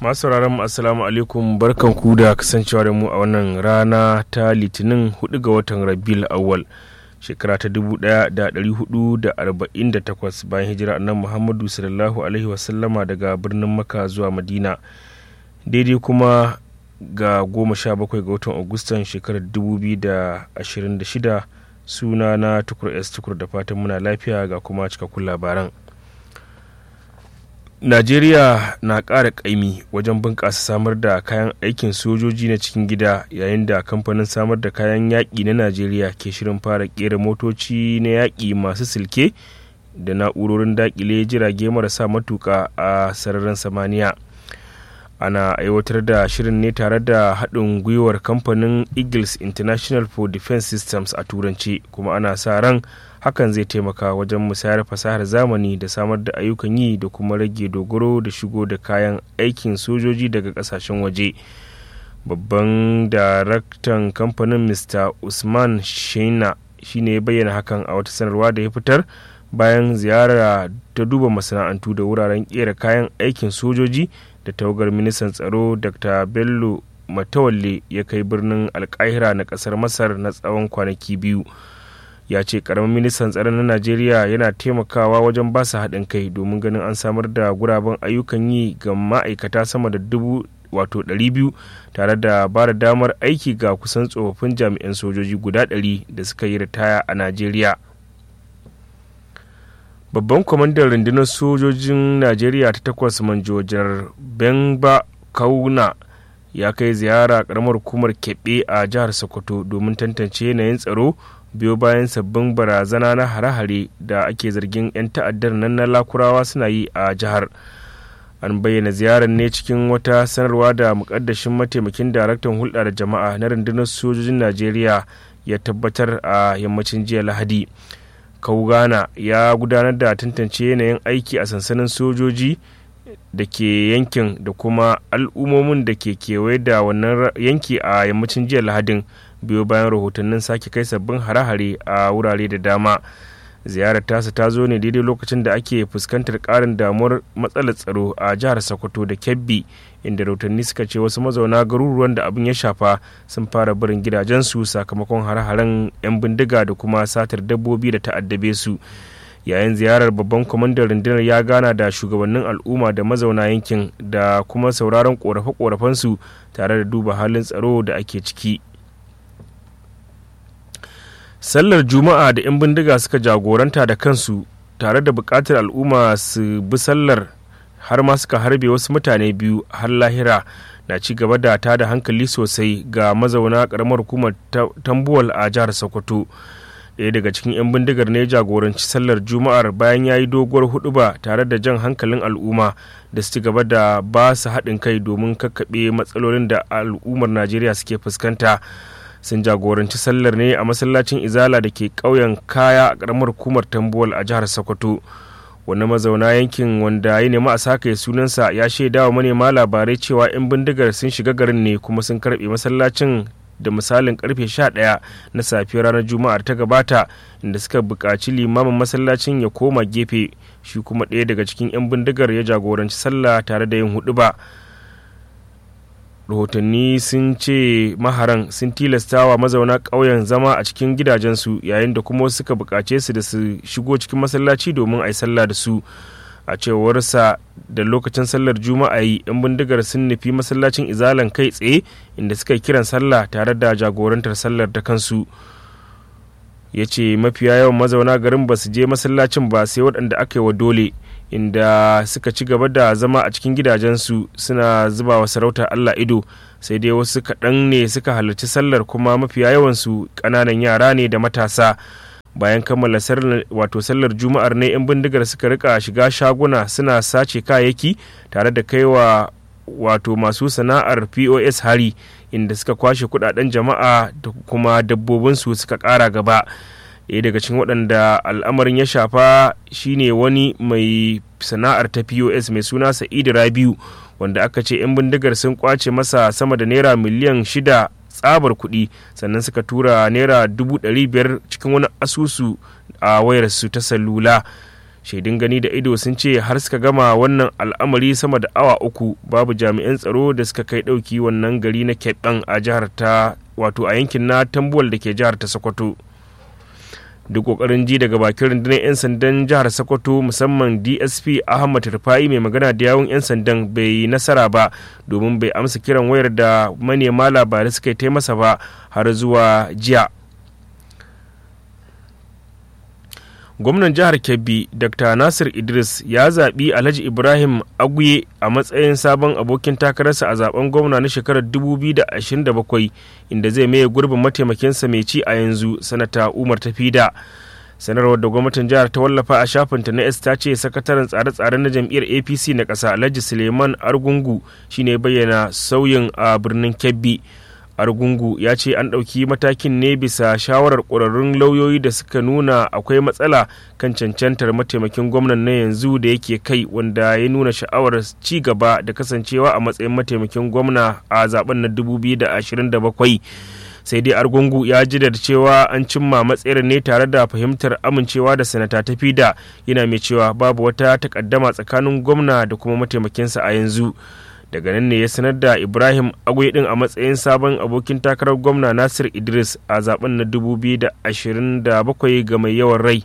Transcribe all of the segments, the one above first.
masu sauraron mu assalamu alaikum barkan ku da kasancewa da mu a wannan rana ta litinin 4 ga watan rabiul awwal shekara ta 1448 bayan hijira annan muhammadu sallallahu alaihi wasallama daga birnin maka zuwa madina daidai kuma ga 17 ga watan agustan shekarar 2026 suna na tukur s tukur da fatan muna lafiya ga kuma cikakkun labaran najeriya na ƙara ƙaimi wajen bunƙasa samar da kayan aikin sojoji na cikin gida yayin da kamfanin samar da kayan yaƙi na najeriya ke shirin fara ƙera motoci na yaƙi masu silke da na'urorin daƙile jirage marasa matuƙa a sararin samaniya ana aiwatar da shirin ne tare da haɗin gwiwar kamfanin eagles international for defense systems a turanci kuma ana sa ran hakan zai taimaka wajen musayar fasahar zamani da samar da ayyukan yi da kuma rage dogaro da shigo da kayan aikin sojoji daga kasashen waje babban daraktan kamfanin mr usman shaina shine ya bayyana hakan a wata sanarwa da ya fitar bayan ziyara ta duba masana'antu da wuraren kera kayan aikin sojoji da tawagar ministan tsaro dr bello matawalle ya kai birnin alkahira na kasar masar na tsawon kwanaki biyu ya ce karamin ministan tsaron na najeriya yana taimakawa wajen ba su haɗin kai domin ganin an samar da guraben ayyukan yi ga ma'aikata sama da dubu wato 200 tare da ba da damar aiki ga kusan tsofaffin jami'an sojoji guda 100 da suka yi ritaya a najeriya babban kwamandan rundunar sojojin najeriya ta takwas manjo janar benba kauna ya kai ziyara karamar hukumar keɓe a jihar sokoto domin tantance yanayin tsaro biyo bayan sabbin barazana na hare-hare da ake zargin 'yan ta'addar nan na lakurawa suna yi a jihar an bayyana ziyarar ne cikin wata sanarwa da mukaddashin mataimakin daraktan hulɗa da jama'a na rundunar sojojin najeriya ya tabbatar a yammacin jiya lahadi kaugana ya gudanar da tantance yanayin aiki a sansanin sojoji da ke yankin da kuma al'ummomin da ke kewaye da wannan yanki a yammacin jiya lahadin biyo bayan rahotannin sake kai sabbin hare-hare a wurare da dama ziyarar tasa ta zo ne daidai lokacin da ake fuskantar karin damuwar matsalar tsaro a jihar sokoto da kebbi inda rahotanni suka ce wasu mazauna garuruwan da abin ya shafa sun fara barin gidajensu sakamakon hare-haren 'yan bindiga da kuma satar dabbobi da ta'addabe su yayin ziyarar babban kwamandan rundunar ya gana da shugabannin al'umma da mazauna yankin da kuma sauraron korafe-korafensu tare da duba halin tsaro da ake ciki sallar juma'a da 'yan bindiga suka jagoranta da kansu tare da buƙatar al'umma su bi sallar har ma suka harbe wasu mutane biyu har lahira na ci gaba da ta da hankali sosai ga mazauna ƙaramar hukumar tambuwal a jihar sokoto ɗaya daga cikin 'yan bindigar ne jagoranci sallar juma'ar bayan ya yi doguwar huduba tare da jan hankalin al'umma da su ci gaba da ba su haɗin kai domin kakkaɓe matsalolin da al'ummar najeriya suke fuskanta sun jagoranci sallar ne a masallacin izala da ke ƙauyen kaya a ƙaramar hukumar tambuwal a jihar sokoto wani mazauna yankin wanda ya nemi a saka sunansa ya shaida wa manema labarai cewa 'yan bindigar sun shiga garin ne kuma sun karɓe masallacin da misalin karfe 11 na safiyar ranar juma'ar ta gabata inda suka buƙaci limamin masallacin ya koma gefe shi kuma ɗaya daga cikin 'yan bindigar ya jagoranci sallah tare da yin hudu ba rahotanni sun ce maharan sun tilastawa mazauna ƙauyen zama a cikin gidajensu yayin da kuma suka buƙace su da su shigo cikin masallaci domin a yi sallah da su a cewarsa da lokacin sallar juma'a yi yan bindigar sun nufi masallacin izalan kai tsaye inda suka kiran sallah tare da jagorantar sallar da kansu ya ce mafiya yawan mazauna garin ba su je masallacin ba sai waɗanda aka yi wa dole inda suka ci gaba da zama a cikin gidajensu suna zuba wa sarautar allah ido sai dai wasu kaɗan ne suka halarci sallar kuma mafiya yawansu ƙananan yara ne da matasa bayan kammala wato sallar juma'ar ne 'yan bindigar suka rika shiga shaguna suna sace kayayyaki tare da kaiwa wato masu sana'ar pos hari inda suka kwashe kudaden jama'a da kuma dabbobinsu suka kara gaba ɗaya daga cikin waɗanda al'amarin ya shafa shine wani mai sana'ar ta pos mai suna sa'idu rabiu wanda aka ce 'yan bindigar sun kwace masa sama da naira miliyan shida tsabar kuɗi sannan suka tura naira dubu ɗari biyar cikin wani asusu a wayarsu ta salula shaidun gani da ido sun ce har suka gama wannan al'amari sama da awa uku babu jami'an tsaro da suka kai ɗauki wannan gari na keɓen a jihar ta wato a yankin na tambuwal da ke jihar ta sokoto duk kokarin ji daga bakin rundunar 'yan sandan jihar sokoto musamman dsp ahmad rufai mai magana da yawun 'yan sandan bai nasara ba domin bai amsa kiran wayar da manema labarai suka yi masa ba har zuwa jiya gwamnan jihar kebbi dr nasir idris ya zaɓi alhaji ibrahim aguye a matsayin sabon abokin takararsa a zaben gwamna na shekarar 2027 inda zai maye gurbin mataimakinsa mai ci a yanzu sanata umar tafida sanarwar da gwamnatin jihar ta wallafa a shafinta na s ta ce sakataren tsare-tsare na jam'iyyar apc na ƙasa alhaji suleiman argungu shine bayyana sauyin a birnin kebbi argungu ya ce an ɗauki matakin ne bisa shawarar ƙwararrun lauyoyi da suka nuna akwai matsala kan cancantar mataimakin gwamnan na yanzu da yake kai wanda ya nuna sha'awar ci gaba da kasancewa a matsayin mataimakin gwamna a zaben na 2027 sai dai argungu ya ji da cewa an cimma matsayar ne tare da fahimtar amincewa da sanata ta fida yana mai cewa babu wata takaddama tsakanin gwamna da kuma mataimakinsa a yanzu daga nan ne ya sanar da ibrahim agwai din a matsayin sabon abokin takarar gwamna nasir idris a zaben na 2027 ga mai yawan rai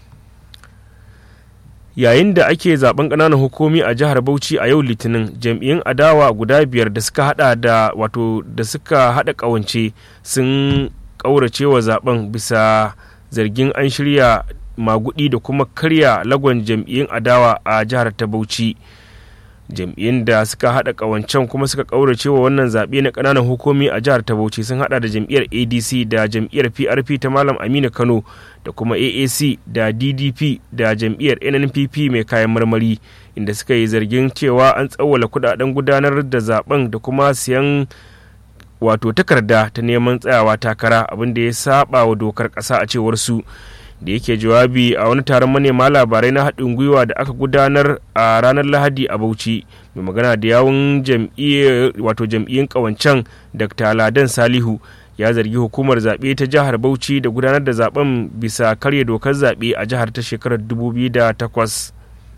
yayin da ake zaben ƙananan hukumi a jihar bauchi a yau litinin jam'iyyun adawa guda biyar da suka hada da wato da suka hada ƙawance sun ƙaurace wa zaben bisa zargin an shirya magudi da kuma karya lagon jam'iyyun adawa a jihar ta bauchi jam'iyyun da suka hada kawancen kuma suka kaurace wa wannan zaɓe na ƙananan hukumi a jihar ta bauchi sun hada da jam'iyyar adc da jam'iyyar prp ta malam aminu kano da kuma aac da ddp da jam'iyyar nnpp mai kayan marmari inda suka yi zargin cewa an tsawwala kudaden gudanar da zaben da kuma siyan wato takarda ta neman tsayawa takara abinda ya saba wa dokar ƙasa a cewar su da yake jawabi a wani taron manema labarai na haɗin gwiwa da aka gudanar a ranar lahadi a bauchi mai magana da yawun wato jam'iyyun ƙawancen dr ladan salihu ya zargi hukumar zaɓe ta jihar bauchi da gudanar da zaben bisa karya dokar zaɓe a jihar ta shekarar 2008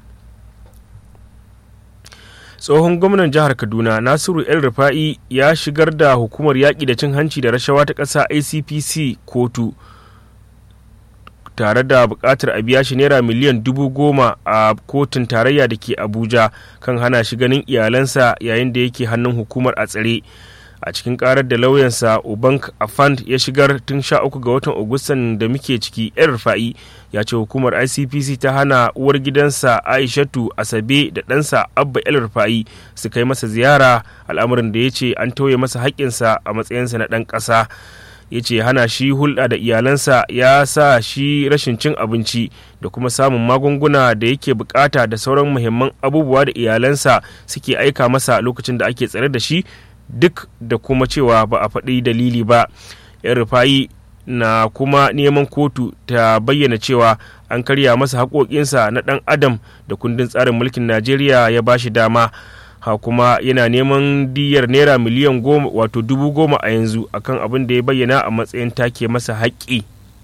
tsohon gwamnan jihar kaduna nasiru el rufa'i ya shigar da hukumar yaƙi da cin hanci da rashawa ta ƙasa icpc kotu tare da buƙatar a biya shi naira miliyan dubu goma a kotun tarayya da ke abuja kan hana shi ganin iyalansa yayin da yake hannun hukumar a tsare a cikin karar da lauyansa ubank afand ya shigar tun sha uku ga watan agustan da muke ciki yan rufa'i ya ce hukumar icpc ta hana uwar gidansa aishatu asabe da ɗansa abba el rufa'i su kai masa ziyara al'amarin da ya ce an tauye masa haƙƙinsa a matsayinsa na ɗan ƙasa ya ce hana shi hulɗa da iyalansa ya sa shi rashin cin abinci da kuma samun magunguna da yake bukata da sauran muhimman abubuwa da iyalansa suke aika masa lokacin da ake tsare da shi duk da kuma cewa ba a faɗi dalili ba yan rufayi na kuma neman kotu ta bayyana cewa an karya masa haƙoƙinsa na ɗan adam da kundin tsarin mulkin najeriya ya ba shi dama ha kuma yana neman diyar naira miliyan goma wato dubu goma a yanzu akan abin da ya bayyana a matsayin take masa haƙƙi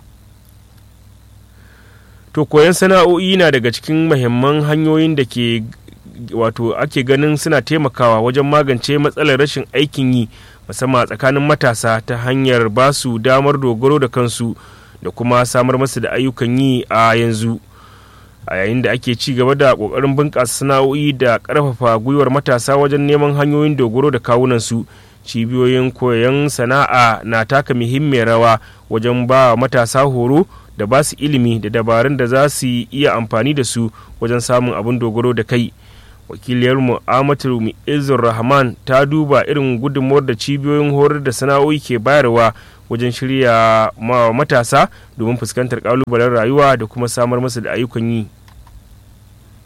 to koyon sana'o'i na daga cikin mahimman hanyoyin da ke wato ake ganin suna taimakawa wajen magance matsalar rashin aikin yi musamman tsakanin matasa ta hanyar ba su damar dogaro da kansu da kuma samar masu da ayyukan yi a yanzu a yayin da ake ci gaba da kokarin bunƙasa sana'o'i da ƙarfafa gwiwar matasa wajen neman hanyoyin dogaro da kawunansu cibiyoyin koyon sana'a na taka muhimmiyar rawa wajen ba matasa horo da ba su ilimi da dabarun da za su iya amfani da su wajen samun abin dogaro da kai wakiliyarmu amatu izur rahman ta duba irin gudunmuwar da cibiyoyin horar da sana'o'i ke bayarwa wajen shirya matasa domin fuskantar kalubalen rayuwa da kuma samar masu da ayyukan yi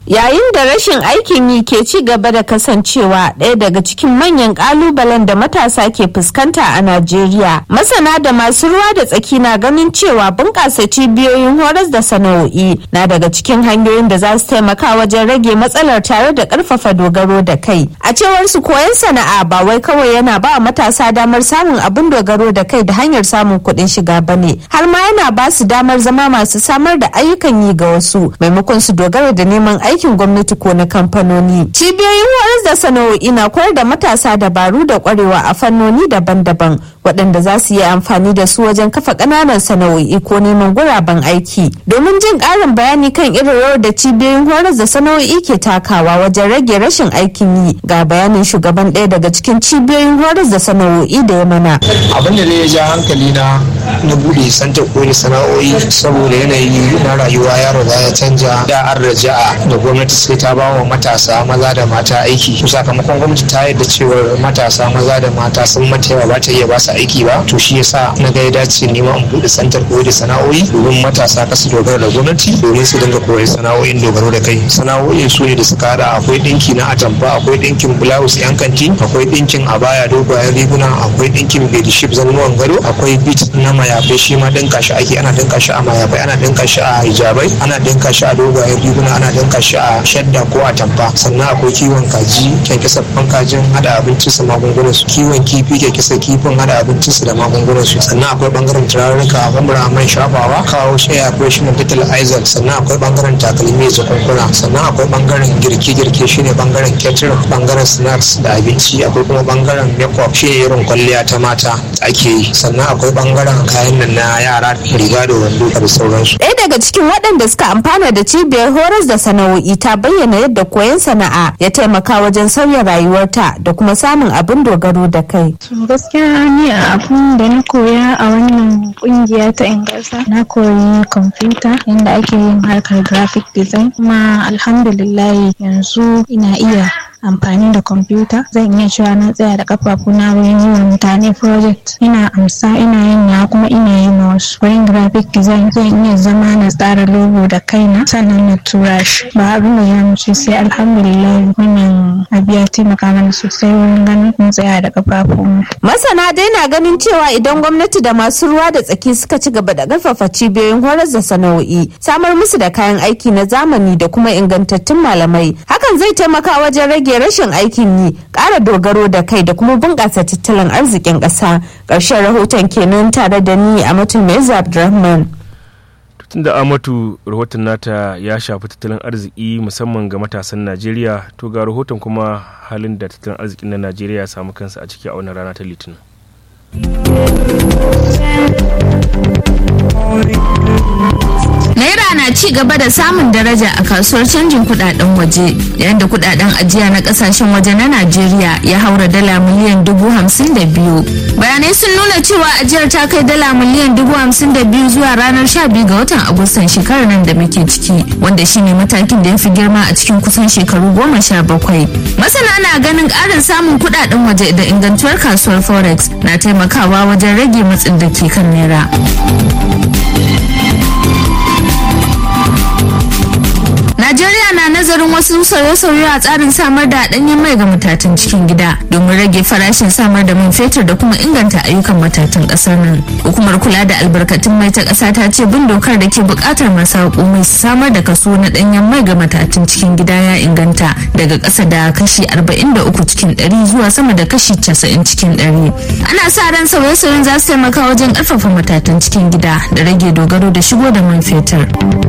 Yayin da rashin aikin yi ke ci gaba da kasancewa ɗaya daga cikin manyan ƙalubalen da matasa ke fuskanta a Najeriya, masana da masu ruwa da tsaki na ganin cewa bunƙasa cibiyoyin horas da sana'o'i na daga cikin hanyoyin da za su taimaka wajen rage matsalar tare da ƙarfafa dogaro da kai. A cewar su koyon sana'a ba wai kawai yana ba matasa damar samun abin dogaro da kai da hanyar samun kuɗin shiga ba ne, har ma yana ba su damar zama masu samar da ayyukan yi ga wasu maimakon su dogara da neman aikin gwamnati ko na kamfanoni. Cibiyoyin horas da sana'o'i na koyar da matasa dabaru da kwarewa a fannoni daban-daban waɗanda za su yi amfani da su wajen kafa ƙananan sana'o'i ko neman guraben aiki. Domin jin ƙarin bayani kan irin rawar da cibiyoyin horas da sana'o'i ke takawa wajen rage rashin aikin yi ga bayanin shugaban ɗaya daga cikin cibiyoyin horas da sana'o'i da ya mana. Abin da ya ja hankali na na buɗe santa koyi sana'o'i saboda yanayi na rayuwa ya riga ya canja da an raja'a da gwamnati sai ta ba wa matasa maza da mata aiki sakamakon gwamnati ta yadda cewar matasa maza da mata sun mata yawa ba ta iya ba su aiki ba to shi yasa na ga ya dace nema in buɗe santar koyi da sana'o'i domin matasa kasu dogara da gwamnati domin su dinga koyar sana'o'in dogaro da kai sana'o'in su ne da suka hada akwai ɗinki na atamfa akwai ɗinkin blouse yan kanti akwai ɗinkin abaya dogayen riguna akwai ɗinkin bediship zannuwan gado akwai bit na mayafai shi ma dinka shi ake ana dinka shi a mayafai ana dinka shi a hijabai ana dinka shi a dogayen riguna ana dinka shi a shadda ko a tamfa sannan akwai kiwon kaji kyankyasa kajin hada abincin su magungunan su kiwon kifi kyankyasa kifin hada abincin su da magungunan su sannan akwai bangaren turarruka bambara man shafawa kawo shaya akwai shi dental aizal sannan akwai bangaren takalmi da jakunkuna sannan akwai bangaren girke-girke shine bangaren catering bangaren snacks da abinci akwai kuma bangaren makeup shi irin kwalliya ta mata ake yi sannan akwai bangaren kayan nan na yara riga da wando da sauransu. Ɗaya daga cikin waɗanda suka amfana da cibiyar horas da sana'o'i ta bayyana yadda koyon sana'a ya taimaka wajen sauya rayuwarta da kuma samun abin dogaro da kai. gaskiya ni a abin da na koya a wannan kungiya ta ingasa na koyi kwamfuta yadda ake yin harkar graphic design kuma alhamdulillah yanzu ina iya amfani da kwamfuta zan iya cewa na tsaya da kafafuna wurin yi wa mutane project ina amsa ina yin na kuma ina yi ma wasu wurin graphic design zan iya zama na tsara logo da kaina sannan na tura shi ba abin da ya ce sai alhamdulillah wannan abu ya taimaka mana sosai wurin ganin mun tsaya da kafafunmu. masana dai na ganin cewa idan gwamnati da masu ruwa da tsaki suka ci gaba da karfafa cibiyoyin horas da sana'o'i samar musu da kayan aiki na zamani da kuma ingantattun malamai hakan zai taimaka wajen rage rage rashin aikin yi ƙara dogaro da kai da kuma bunƙasa tattalin arzikin ƙasa ƙarshen rahoton kenan tare da ni a mutum mai abdulrahman tun da amatu rahoton nata ya shafi tattalin arziki musamman ga matasan najeriya to ga rahoton kuma halin da tattalin arzikin na najeriya ya samu kansa a ciki a wannan rana ta litinin Naira na ci gaba da samun daraja a kasuwar canjin kudaden waje yayin da kudaden ajiya na kasashen waje na Najeriya ya haura dala miliyan dubu hamsin da biyu. Bayanai sun nuna cewa ajiyar ta kai dala miliyan dubu hamsin da biyu zuwa ranar sha biyu ga watan Agustan shekarar nan da muke ciki wanda shine matakin da ya fi girma a cikin kusan shekaru goma sha bakwai. Masana na ganin ƙarin samun kudaden waje da ingantuwar kasuwar Forex na taimakawa wajen rage matsin da ke kan naira. Najeriya na nazarin wasu sauye-sauye a tsarin samar da ɗanyen mai ga matatan cikin gida domin rage farashin samar da man fetur da kuma inganta ayyukan matatan ƙasar nan. Hukumar kula da albarkatun mai ta ƙasa ta ce bin dokar da ke buƙatar masu mai samar da kaso na ɗanyen mai ga matatan cikin gida ya inganta daga ƙasa da kashi 43 cikin 100 zuwa sama da kashi 90 cikin 100. Ana sa ran sauye-sauyen za su taimaka wajen ƙarfafa matatan cikin gida da rage dogaro da shigo da man fetur.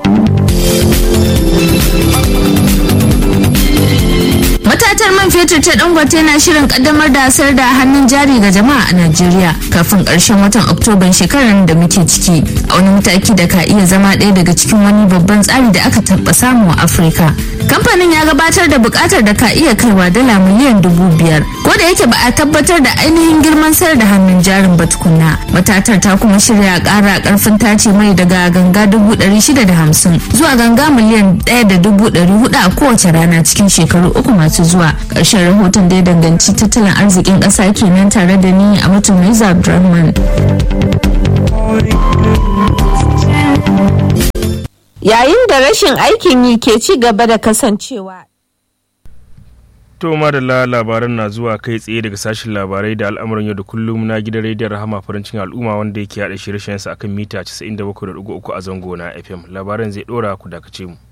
matatar man fetur ta dangote na shirin kaddamar da sayar da hannun jari ga jama'a a najeriya kafin karshen watan oktoban shekarar da muke ciki a wani mataki da ka iya zama ɗaya daga cikin wani babban tsari da aka taɓa samu a afirka kamfanin ya gabatar da buƙatar da ka iya kaiwa dala miliyan dubu biyar ko da yake ba a tabbatar da ainihin girman sayar da hannun jarin ba tukunna matatar ta kuma shirya ƙara ƙarfin tace mai daga ganga dubu ɗari shida da hamsin zuwa ganga miliyan ɗaya da dubu ɗari hudu a kowace rana cikin shekaru uku masu zuwa ƙarshen rahoton da ya danganci tattalin arzikin ƙasa kenan tare da ni a mutum mai abdulrahman yayin da rashin aikin yi ke ci gaba da kasancewa To madalla labaran na zuwa kai tsaye daga sashen labarai da al'amuran yau da kullum na gidan rediyon rahama farin cikin al'umma wanda yake haɗa shirye-shiryensa akan mita 97.3 a zango na FM. Labaran zai ɗora ku dakace mu.